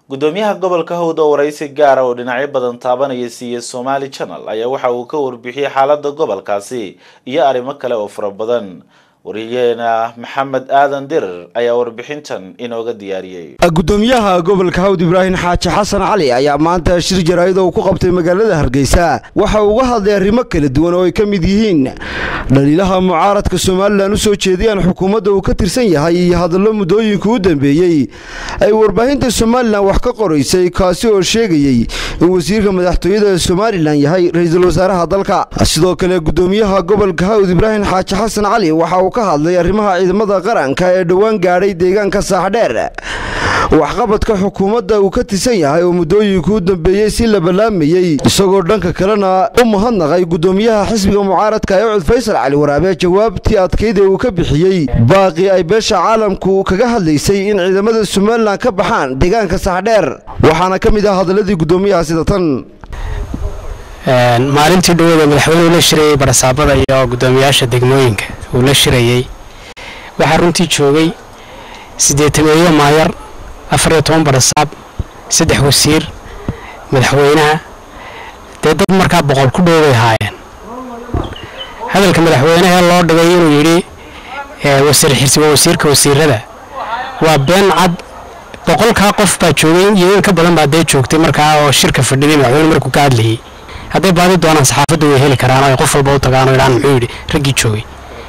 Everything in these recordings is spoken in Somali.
gudoomiyaha gobolka hawd oo waraysi gaara oo dhinacyo badan taabanaya siiyey somaali channel ayaa waxa uu ka warbixiyey xaalada gobolkaasi iyo arrimo kale oo fara badan wariyeena maxamed aadan dirir ayaa warbixintan inooga diyaariyey gudoomiyaha gobolka hawd ibraahim xaaji xasan cali ayaa maanta shir jaraa'id oo ku qabtay magaalada hargeysa waxa uu uga hadlay arrimo kala duwan oo ay ka mid yihiin dhaliilaha mucaaradka somalilan u soo jeediyaan xukuumadda uu ka tirsan yahay iyo hadallo muddooyinka u dambeeyey ay warbaahinta somalilan wax ka qoraysay kaasi oo sheegayey in wasiirka madaxtooyada somalilan yahay ra-iisul wasaaraha dalka sidoo kale gudoomiyaha gobolka hawd ibraahim xaaji xasan cali waxa uu ka hadlay arrimaha ciidamada qaranka ee dhowaan gaadhay deegaanka saaxdheer waxqabadka xukuumadda uu ka tirsan yahay oo muddooyinka u dambeeyey si la ballaamayey isagoo dhanka kalena u mahadnaqay gudoomiyaha xisbiga mucaaradka ee cud faysal cali waraabe jawaabtii adkayd ee uu ka bixiyey baaqii ay beesha caalamku kaga hadlaysay in ciidamada somalilan ka baxaan deegaanka saaxdheer waxaana ka mid ah hadaladii gudoomiyaha sida tan maalintii dhawada madaxweynuhu la shirayey barasaabada iyo gudoomiyaasha degmooyinka uu la shirayey waxaa runtii joogay siddeetameeyo maayar afar iyo toban barasaab saddex wasiir madaxweynaha dee dad markaa boqol ku dhow bay haayeen hadalka madaxweynehee loo dhigay inuu yidhi wasiir xirsi waa wasiirka wasiirada waa been cad boqolkaa qof baa joogay iyo in ka badan baa dee joogtay markaa oo shirka fadhiday madaxweyne markuu ka hadlayay hadday baadi doonaan saxaafadda way heli karaan oo ay qof walba u tagaan oo idhaan muxuu yidhi raggii joogay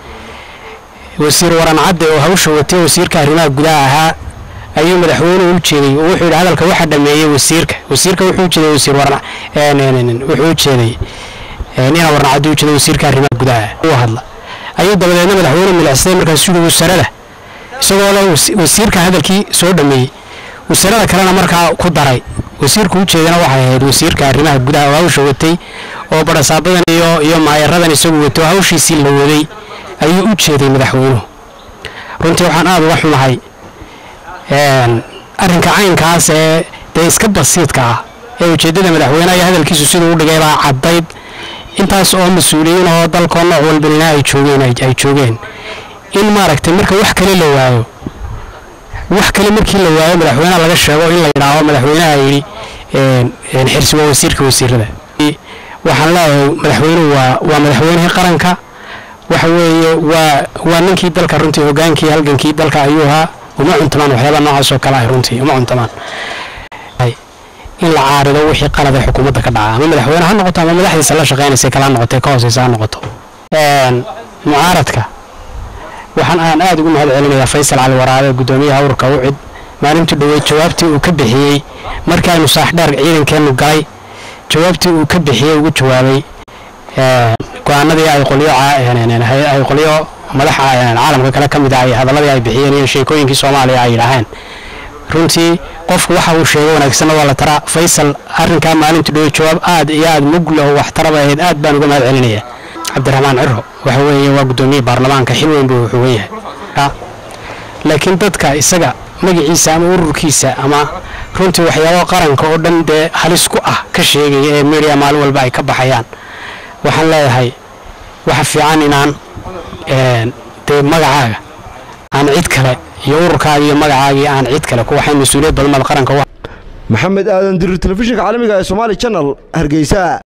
wasiir waran cadde oo hawsha watay wasiirka arrimaha gudaha ahaa ayuu madaxweynuhu u jeeday oo wuxuu yidhi hadalka waxa dhameeyey wasiirka wasiirka wuxuu ujeeday wasiir waran wuxuu ujeeday ina waran cadde ujeeday wasiirka arrimaha gudaha uu hadla ayuu dabadeedna madaxweyne milicsaday markaasuu yidhi wasarada isagoo le wasiirka hadalkii soo dhameeyey wasarada kalena markaa ku daray wasiirku ujeedana waxay ahayd wasiirka arrimaha gudaha oo hawsha watay oo barasaabadan iyo iyo maayaradan isagu watay oo hawshiisii la waday ayuu u jeeday madaxweynuhu runtii waxaan aada uga xumahay arrinka caynkaas ee dee iska basiidka ah ee ujeeddada madaxweyneha iyo hadalkiisu siduu u dhigay baa caddayd intaas oo mas-uuliyiin oo dalkoo nooc walbalina ay joogeen ay joogeen in maaragtay marka wax kale la waayo wax kale markii la waayo madaxweynaha laga sheego in la yidhaaho madaxweynaha yidhi xirsi waa wasiirka wasiirada waxaan leeyahay madaxweynuhu waa waa madaxweynihii qaranka waxa weeye waa waa ninkii dalka runtii hogaankii halgankii dalka ayuu ahaa uma cuntamaan waxyaaba noocaas oo kale ah runtii uma cuntamaan in la caarido wixii qalad ee xukuumadda ka dhaca ama madaxweyne ha noqoto ama madaxdiisa la shaqaynaysa kala noqotay ka hooseysa ha noqoto mucaaradka waxaan aan aada ugu mahad celinayaa faysal cali waraabe gudoomiyaha ururka ucid maalintii dhaweyd jawaabtii uu ka bixiyey markii aynu saaxdheer ciidankeennu galay jawaabtii uu ka bixiyey ugu jawaabay go-aanadii ay qolyo ay qolyo madaxa caalamka kale ka mid ah hadaladii ay bixiyeen iyo sheekooyinkii soomaaliya ay yidhaaheen runtii qofku waxa uu sheegay wanaagsanna waa la taraa faysal arrinkaa maalintii dhaweyd jawaab aad iyo aad mugla oo waxtaraba ahayd aad baan uga mahad celinayaa cabdiraxmaan ciro waxa weeye waa guddoomiye baarlamaanka xil weyn buu xugan yahay laakiin dadka isaga magaciisa ama ururkiisa ama runtii waxyaabo qaranka oo dhan dee halis ku ah ka sheegaya ee media maalin walba ay ka baxayaan waxaan leeyahay waxa fiican inaan dee magacaaga aan cid kale iyo ururkaaga iyo magacaagii aan cid kale ku waxayn mas-uuliyad badanmada qaranka maxamed aadan dirir telefishinka caalamiga ee somaali channel hargeysa